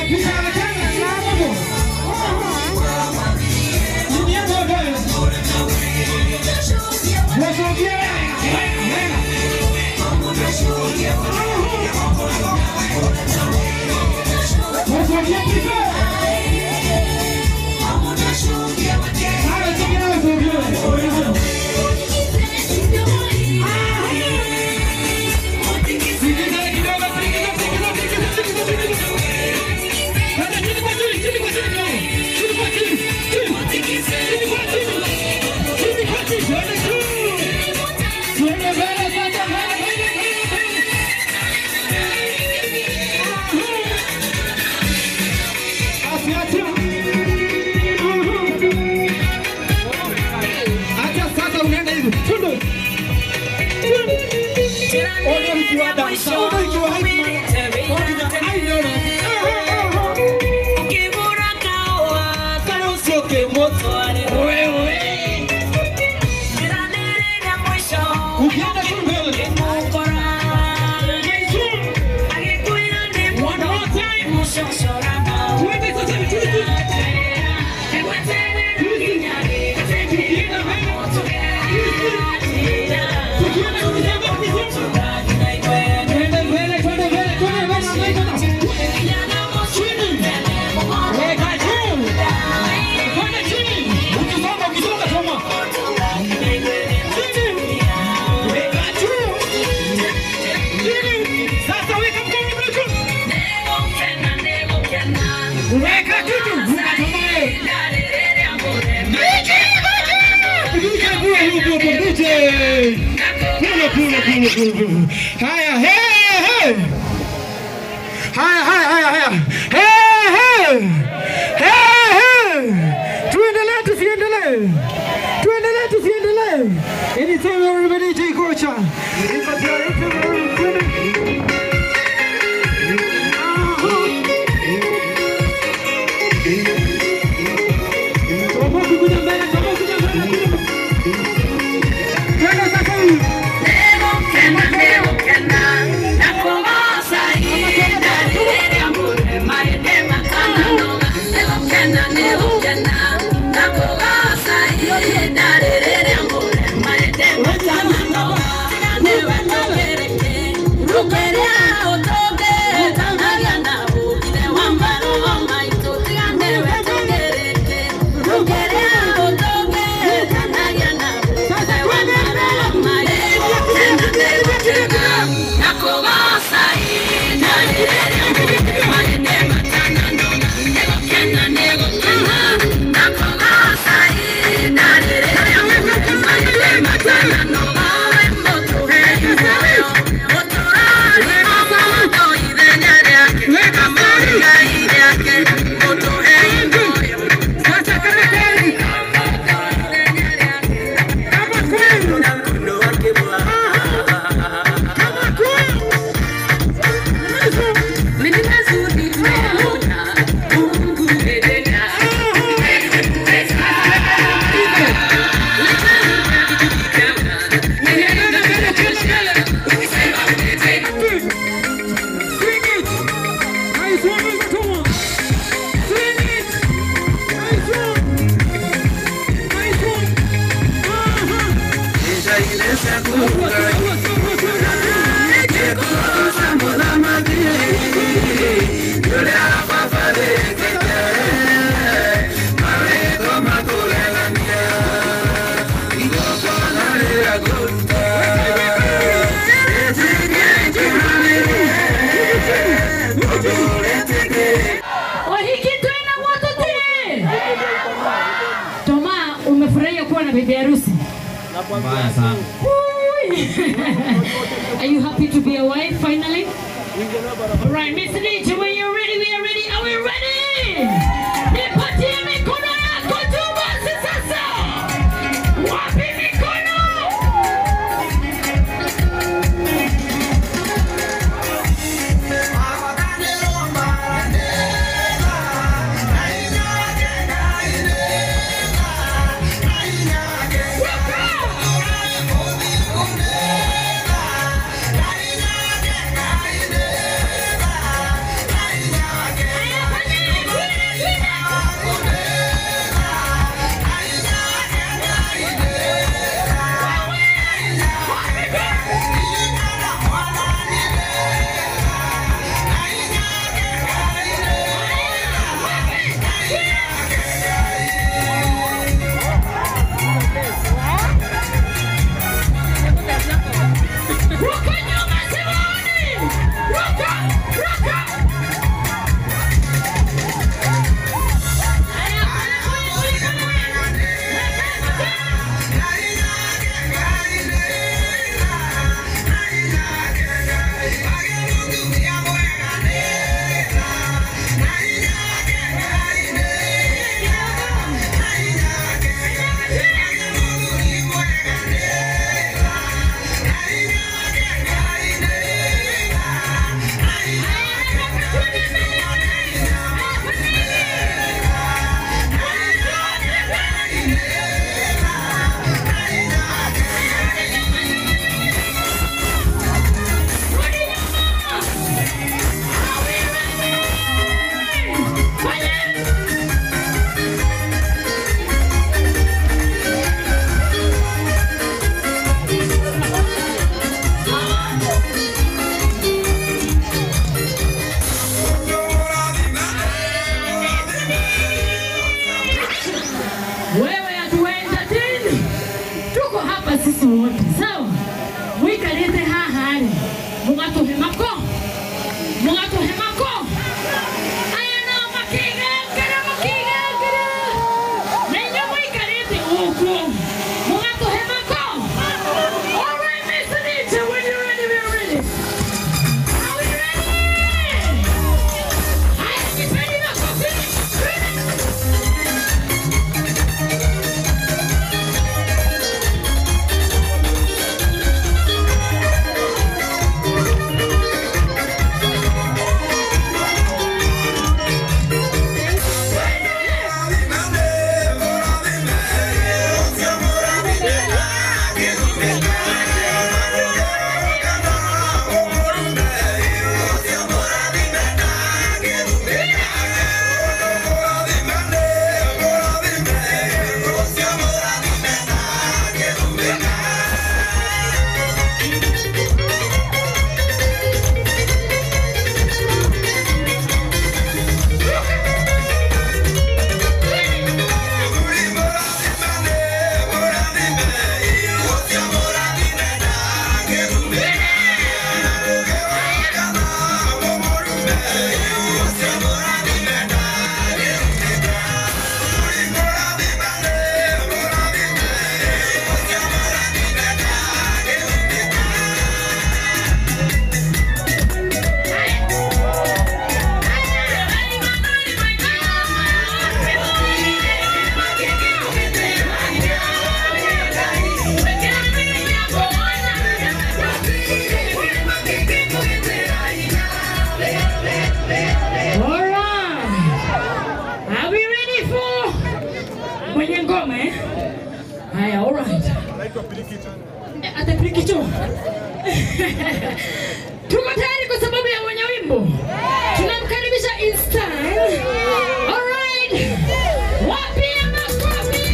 Haya, hey, hey. Haya, haya, haya, haya. Hey, hey. Hey, hey. Tuendelee tusiendelee? Tuendelee tusiendelee? Anytime everybody take kocha. Tomoki kuja mbele, tomoki kuja mbele. Twende sasa hivi. Wahikitwena wote Toma, umefurahia kuwa na bibi harusi? Mbaya sana. Ui. Are you happy to be a wife finally? All right, Miss Nietzsche, when you're ready, we are ready. Are we ready? Nipatie mikono yako tu basi sasa. Wapi mikono? Haya, all right. Eh, Atapilikicho. Tuko tayari kwa sababu ya mwenye wimbo. Tunamkaribisha in style. All right. Wapi ya makofi?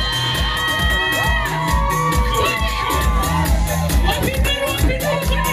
Wapi mbele, wapi mbele?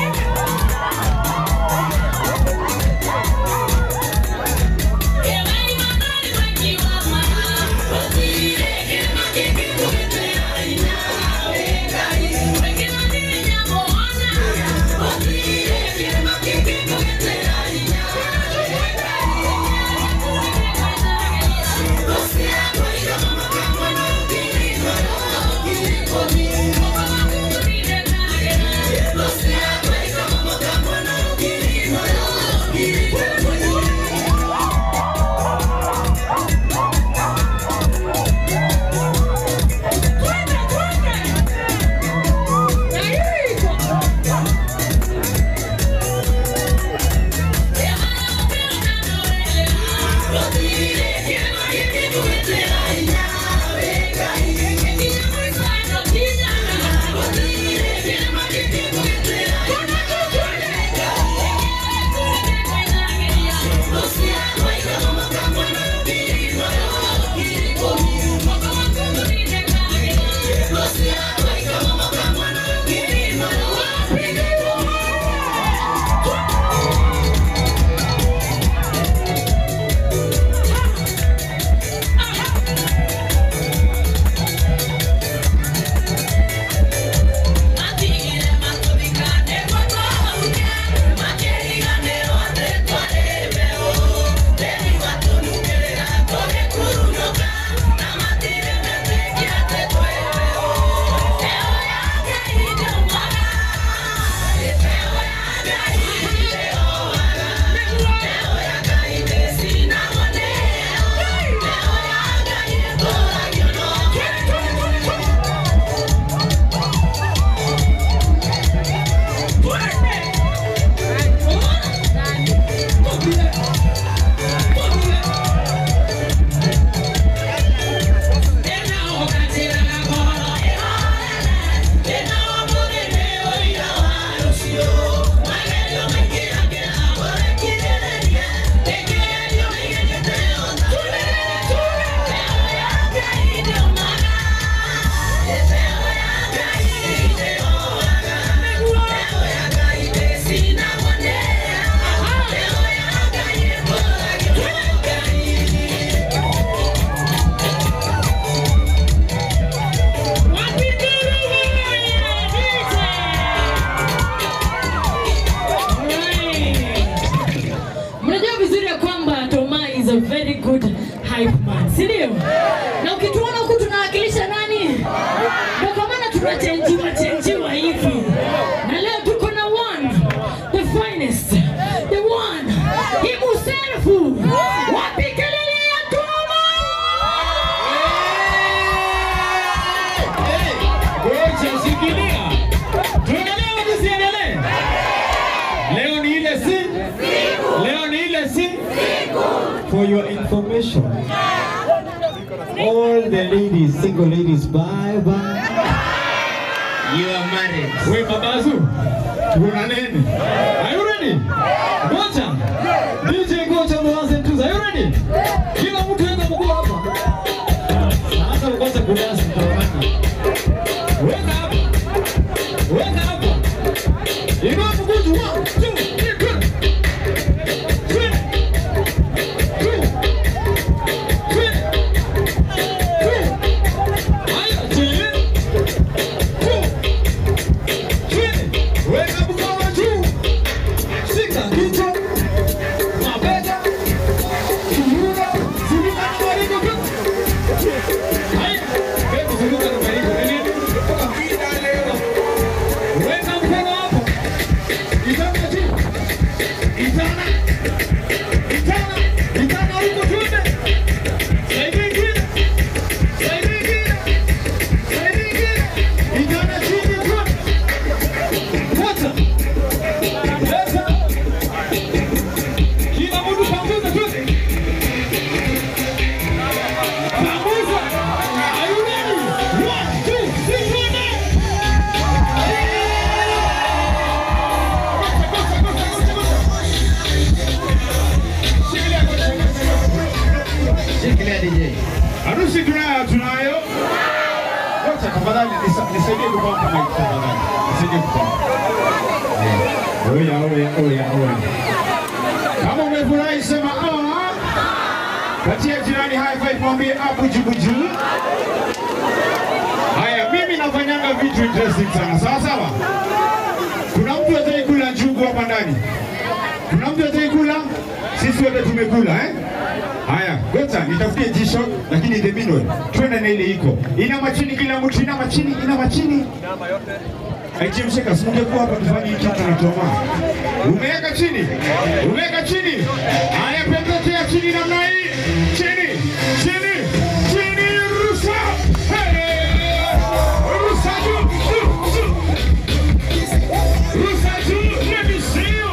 Mnajua vizuri ya kwamba Toma is a very good hype man, si ndio? Na ukituona huku tunawakilisha nani? Ndio kwa maana tunachenjiwa chenjiwa hivi. Na leo tuko na one, the finest, the one, himself. Wapi kelele ya Toma? Ngoja shikilia. Tuendelee au tusiendelee? Leo ni ile si? Leo ni ile si? For your information. All the ladies, single ladies, bye bye. You are married. We babazu. Kuna nini? Are you ready? Ngoja. DJ Ngoja mwanze mtuza. Are you ready? Kila mtu weka mguu hapa. Sasa ukose kudasi mtaona. Weka hapa. Weka hapa. Inua mguu juu. One, two, three, go. Three. Two. Three. Two. Haya, chini. Two. Chini. Weka mkono juu. Shika kichwa. Mabega. Kiuno. Shikilia DJ. Harusi tunayo tunayo. Wacha tafadhali nisa- nisaidie kupanga mic tafadhali. Nisaidie kupanga. Oya oya oya oya. Kama umefurahi sema ah. Katia jirani high five mwambie hapo jibu juu. Haya mimi nafanyanga vitu interesting sana. Sawa sawa. Kuna mtu ataki kula njugu hapa ndani? Kuna mtu ataki kula? Sisi wote tumekula eh? Haya, gota nitafutie jisho lakini the meanwhile twende na ile iko. Ina machini kila mtu ina machini, ina machini. Aichemshe kasunge kwa hapa tufanye hiki kitu na toma. Umeweka chini. Umeweka chini. Haya pembekea chini namna hii. Chini. Chini. Chini rusa. Hey! Rusa juu. Juu. Juu. Rusa juu. Let me see you.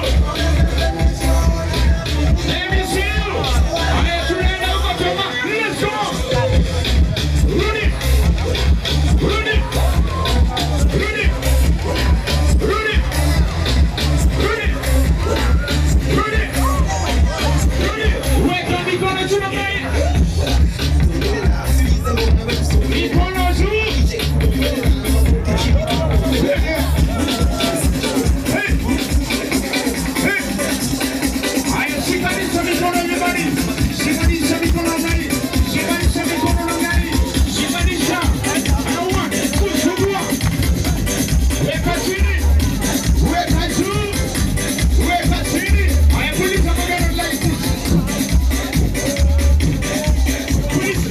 Let me see you. Haya tunaenda huko toma. Let's go. Rudi. Rudi. Rudi. Rudi. Rudi. Rudi. Rudi. Weka mikono juu namna hii. Mikono juu. Hey. Hey. Haya, shikanisha mikono nyumbani. Shikanisha mikono namna hii. Shikanisha mikono namna hii. Shikanisha. Hawa, kusugua. Weka chini. Weka juu. Weka chini. Haya, puliza magano like this. Puliza.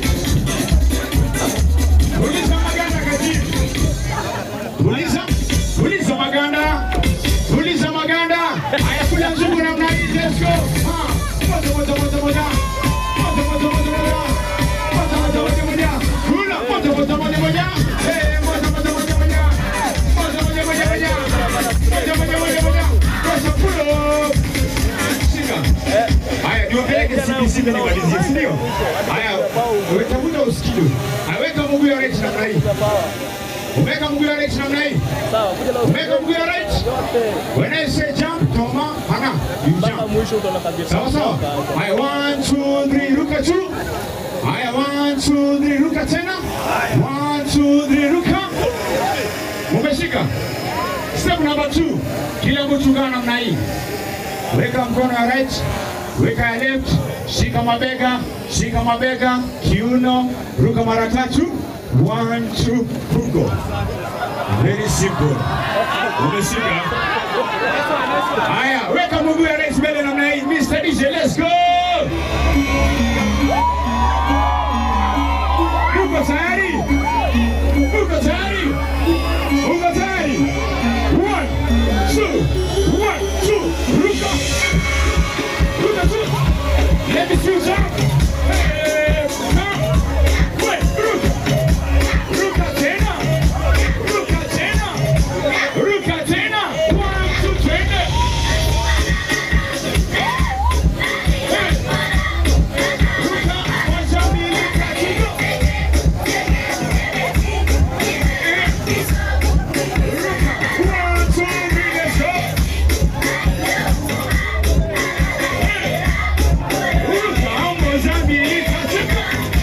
Puliza maganda kati. Puliza. Puliza maganda. Puliza maganda. Haya, kula nzungu namna hii. Let's go. Ah, moja, moja, moja, moja. Moja, moja, moja, moja. Moja, moja, moja, moja. Kula. Moja, moja, moja, moja. Eh, moja, moja, moja, moja. Moja, moja, moja, moja. Moja, moja, moja, moja. Rusha, pull up. Shika. Haya, niwapeleke CBC ndio nimalizie, si ndio? Haya, weka muda usikidu. Aweka mguu ya right namna hii. Umeweka mguu ya right namna hii. Umeweka mguu ya right. When I say jump, toma, hana, you jump. mwisho utaona kabisa. Sawa sawa. Haya, one, two, three, ruka juu. Haya, one, two, three, ruka tena. One, two, three, ruka. Umeshika. Step number two. Kila mtu kaa namna hii. Weka mkono ya right, weka ya left, shika mabega, shika mabega, kiuno, ruka mara tatu. One, two, ruko. Very simple. Umeshika. Haya, weka mguu ya right mbele namna hii. Mr. DJ, let's go. Uko tayari? Uko tayari? Uko tayari? One, two, one, two, ruka. Ruka two. Let me see you jump. Hey, come. Wait, ruka. Ruka tena. Ruka tena. Ruka tena. One, two, twende. Hey. Ruka, moja, mbili, tatu, go. One, two, three, let's go. Ruka, moja, mbili, tatu, go.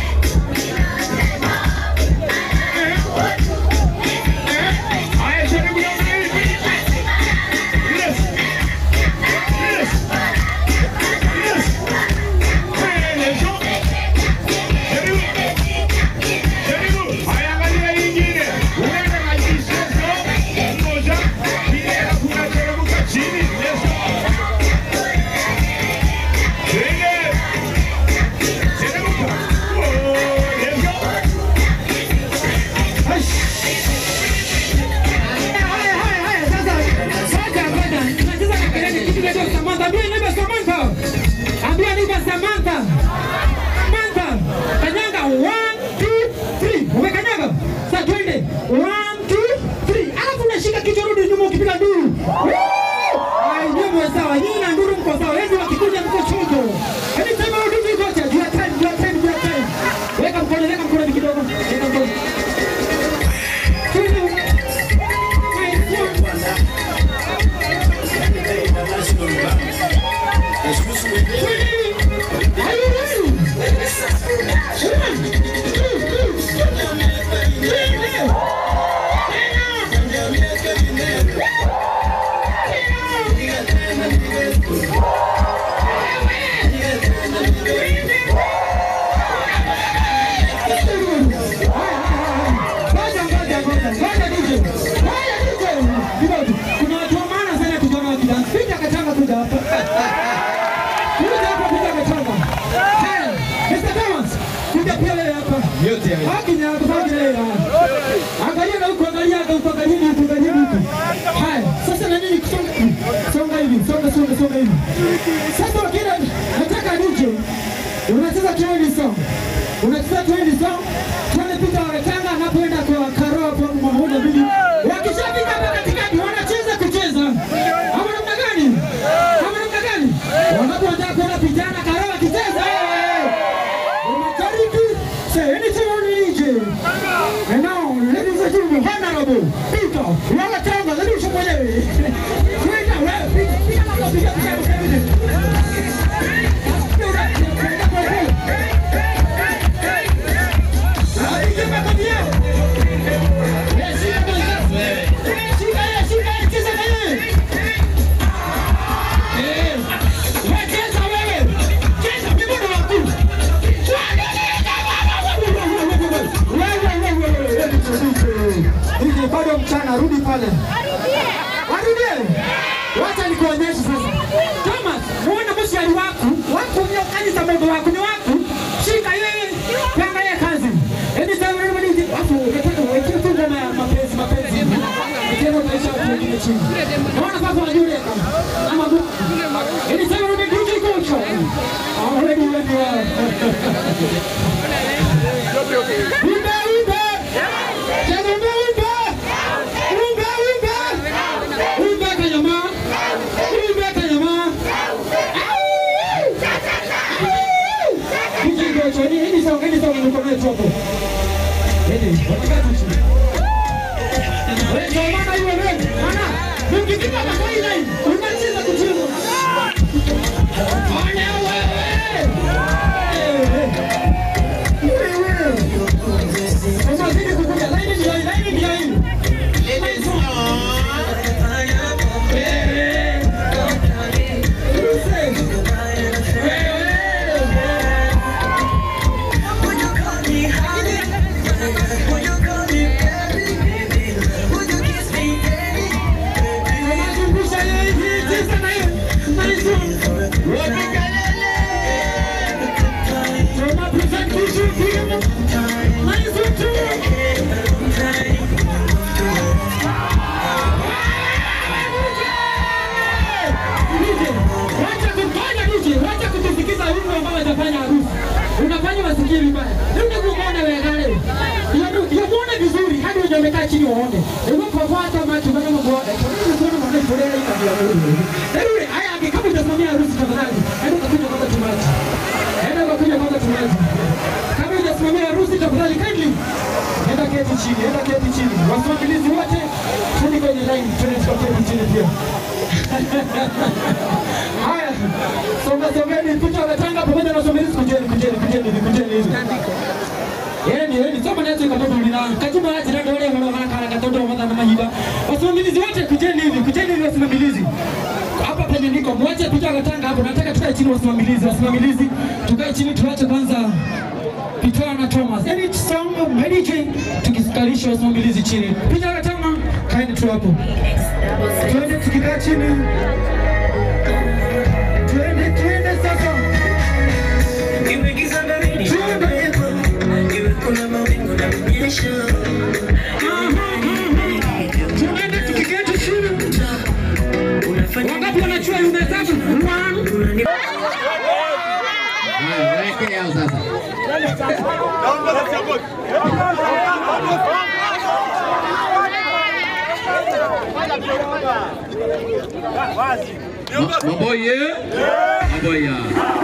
Haya, jaribu namna hii. Yes. Yes. Yes. Hey, let's go. Jaribu. Jaribu. Haya, angalia hii ingine. Unaenda na jinsi. Let's go. Moja, mbili, alafu unateremka chini. Let's go. Twende. Teremka. Oh, let's go. Hai. Haya, haya, haya, sasa, sasa, ngoja, tunacheza na kelele, kitu kinaitwa Samantha. Ambia neighbor Samantha. Ambia neighbor Samantha. Samantha. Kanyaga, one, two, three. Umekanyaga? Sasa twende. One, two, three. Alafu unashika kichwa, rudi nyuma ukipiga nduru. Woo! Ai, nyinyi mko sawa, nyinyi na nduru mko sawa. Wengi wakikuja mko chojo. Hebu sema rudi kocha. Jua time, jua time, jua time. Weka mkono, weka mkono ni kidogo. Weka mkono. Twende. Are you yote. Haki ni yako baki na ila. Angalia na huko angalia na huko angalia na huko angalia na huko. Haya, sasa na nini kusonga? Songa hivi, songa songa songa hivi. Sasa wakina nataka nije. Unacheza trend song. Unacheza trend song. Tuone Peter Waretanga anapoenda kwa Karo hapo mmoja mbili. Wakishafika hapa katikati wanacheza kucheza. Ama namna gani? Ama namna gani? Wanapoanza kuona vijana Karo wakicheza. eh, Unakariki. Say anything on DJ. And now, ladies and gentlemen, Honorable Peter Walatanga, let me show you. Kwenda wewe, piga piga mambo, piga piga piga. Piga makofi yao. Eh, shika kwanza. Shika yeye, shika yeye, cheza na yeye. Eh, wewe cheza wewe. Cheza mikono yako. Hivi bado mchana, rudi pale. Warudie. Wacha nikuonyeshe sasa. Thomas, muone mshari wako, wako ndio kazi za Mungu wako ni wako. Shika yeye, panga yeye kazi. Eni sasa wewe ndio wapo, unataka uweke tu ngoma ya mapenzi mapenzi. Tena maisha ya watu wengine chini. Naona sasa unajua kama ama Mungu. Eni sasa wewe ndio DJ coach. Already when you are. Wimba, wimba! Cheza wimba, wimba! Wimba, wimba! Wimba kanyama! Wimba kanyama! Au! Au! DJ Gocho, hii- hii ni song, hii ni song niko nayo tu hapo. Hili, wanakaa tu chini. Wewe, ndio maana hiyo wewe, maana, mkifika kwa hii line, unacheza kucheza. Fanya wewe! Eh, eh. Wacha kufanya DJ, wacha kutusikiza wimbo ambao watafanya harusi. Unafanya wasikie vibaya. Ndio kuona wewe gale. Ndio kuona vizuri hadi uje umekaa chini uone. Ndio kwa hata macho kama kuona. Ndio kuona mwana fulani hii kabla wewe. Ndio haya kama utasimamia harusi tafadhali. Hadi utakuja kwanza tumaji. Nenda ukakuja kwanza tumaji. Kama hujasimamia harusi tafadhali kindly. Nenda keti chini, nenda keti chini. Wasimamizi wote twende kwenye line, twende tukaketi chini pia. Haya, songa songeni, picha wanatanga pamoja na wasimamizi, kujeni, kujeni, kujeni, hivi, kujeni hivi. Yeni, yeni, soma nete katoto lina. Katiba ati ndio wale wale wanakana katoto mwana na mahiba. Wasimamizi wote kujeni hivi, kujeni hivi wasimamizi. Hapa penye niko, mwache picha wanatanga hapo. Nataka tukae chini wasimamizi, wasimamizi. Tukae chini tuache kwanza Peter na Thomas. Any song of medicine tukisikalisha wasimamizi chini. Picha na Thomas, kaeni tu hapo. Twende tukikaa chini. Twende, twende sasa. Tuende tukiketi chini. Wangapi wanachua umehesabu? One. Haya, weke yao sasa. Ma- Maboye. Maboya.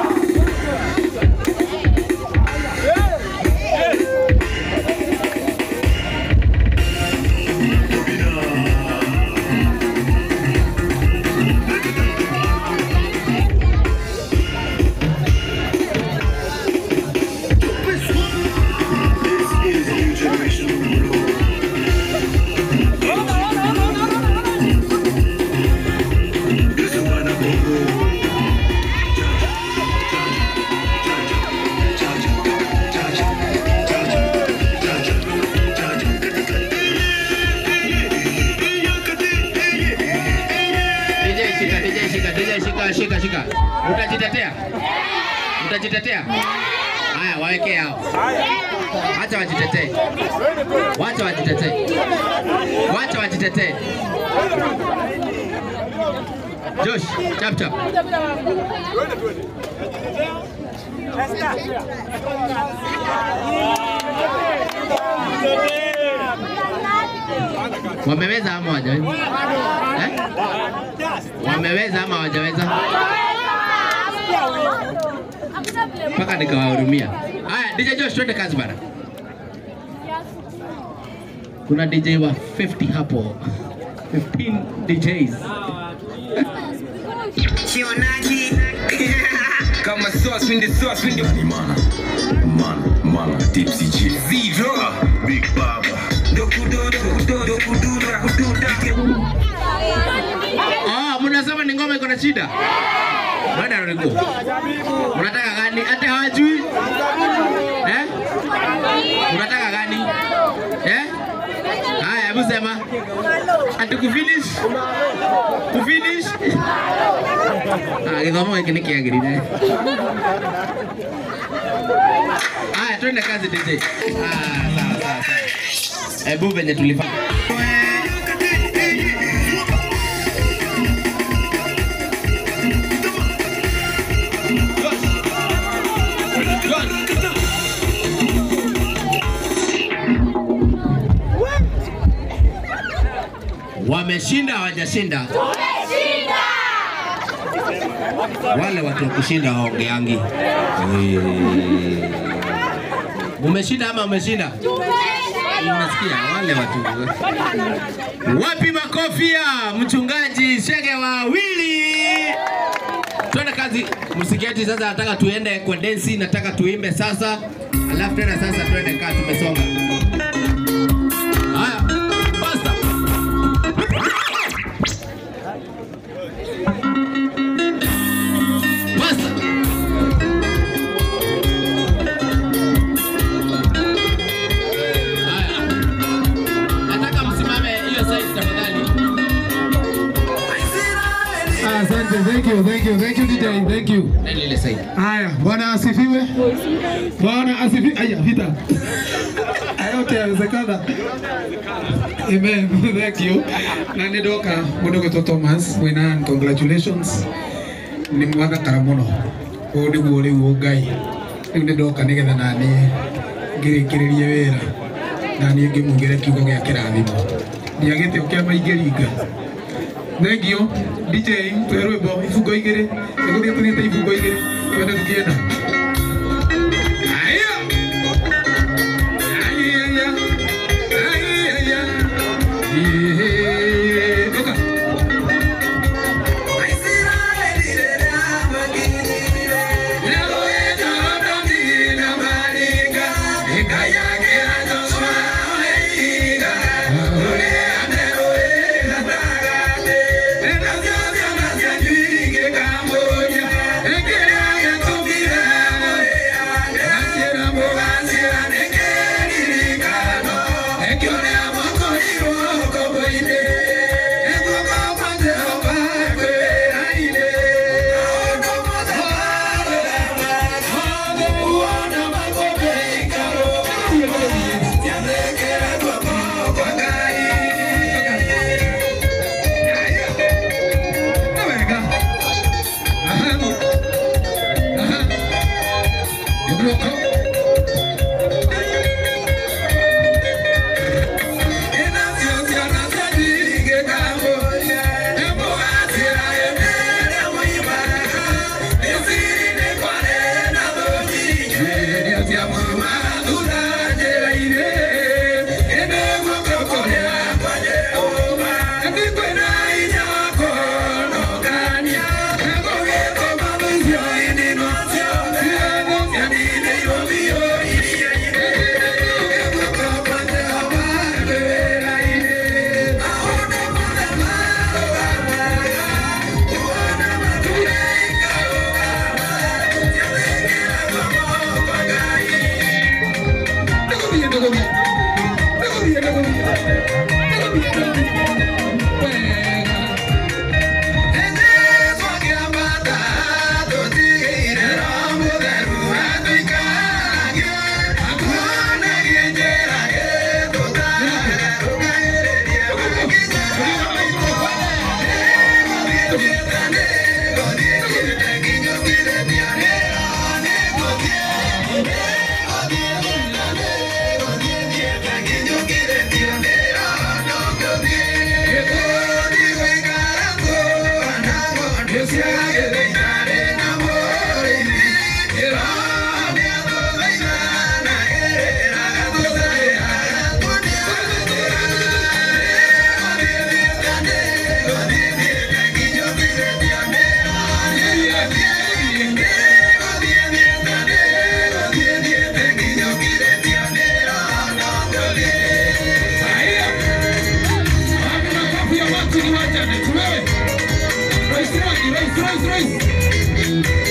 DJ shika, DJ shika, DJ shika, shika, shika. Utajitetea? Utajitetea? Haya, waweke hao. Wacha wajitetee. Wacha wajitetee. Wacha wajitetee. Josh, chap chap. Wameweza ama hawajaweza? Eh? Wameweza ama hawajaweza? Mpaka nikawahurumia. Haya, DJ Josh, twende kazi bana. Kuna DJ wa 50 hapo. 15 DJs. Kama sauce in the sauce in the Mana, mana, mana, tipsy G. zero. Big Baba. Dokudo, dokudo, dokudo, dokudo. Ah, mnasema ni ngoma iko na shida? Bada niko. Unataka gani? Hata hawajui? Eh? Unataka gani? Eh? Haya, hebu sema. Ati kufinish? Kufinish? Ah, kigoma hiki ni kiagirire. Haya, twende kazi DJ. Ah, sawa sawa sawa. Hebu venye tulifanya. Wameshinda hawajashinda? Wale watu wa kushinda waongeangi. Umeshinda ama umeshinda? Unasikia wale watu. Wapi makofia? Mchungaji Shege wawili. Twende kazi. Msiketi sasa, nataka tuende kwa densi, nataka tuimbe sasa, alafu tena sasa twende kazi, tumesonga. Haya, basta. Basta. Haya. Nataka msimame hiyo side tafadhali. Asante, thank you, thank you, thank you DJ, thank you. Nani ile side? Haya, Bwana asifiwe. Bwana asifiwe. Aya, vita. Yote yawezekana. Amen. Thank you. Na nidoka mudogo to Thomas Winan, congratulations. Ni mwaka karamuno. Odi gori wogai. Ni nidoka nigetha nani ngirikiririe wira. Na ni ngimugire kiugo gia kirathimo. Ndiagite ukia maingiringa. Thank you. DJ, twe rwimbo ibungo igiri. Niguthie tuthiete ibungo igiri. Twende tukienda. Aya. Aya, aya. Aya, aya. Ihe. Toka. Janet, wewe. Rais Rangi, Rais, Rais, Rais.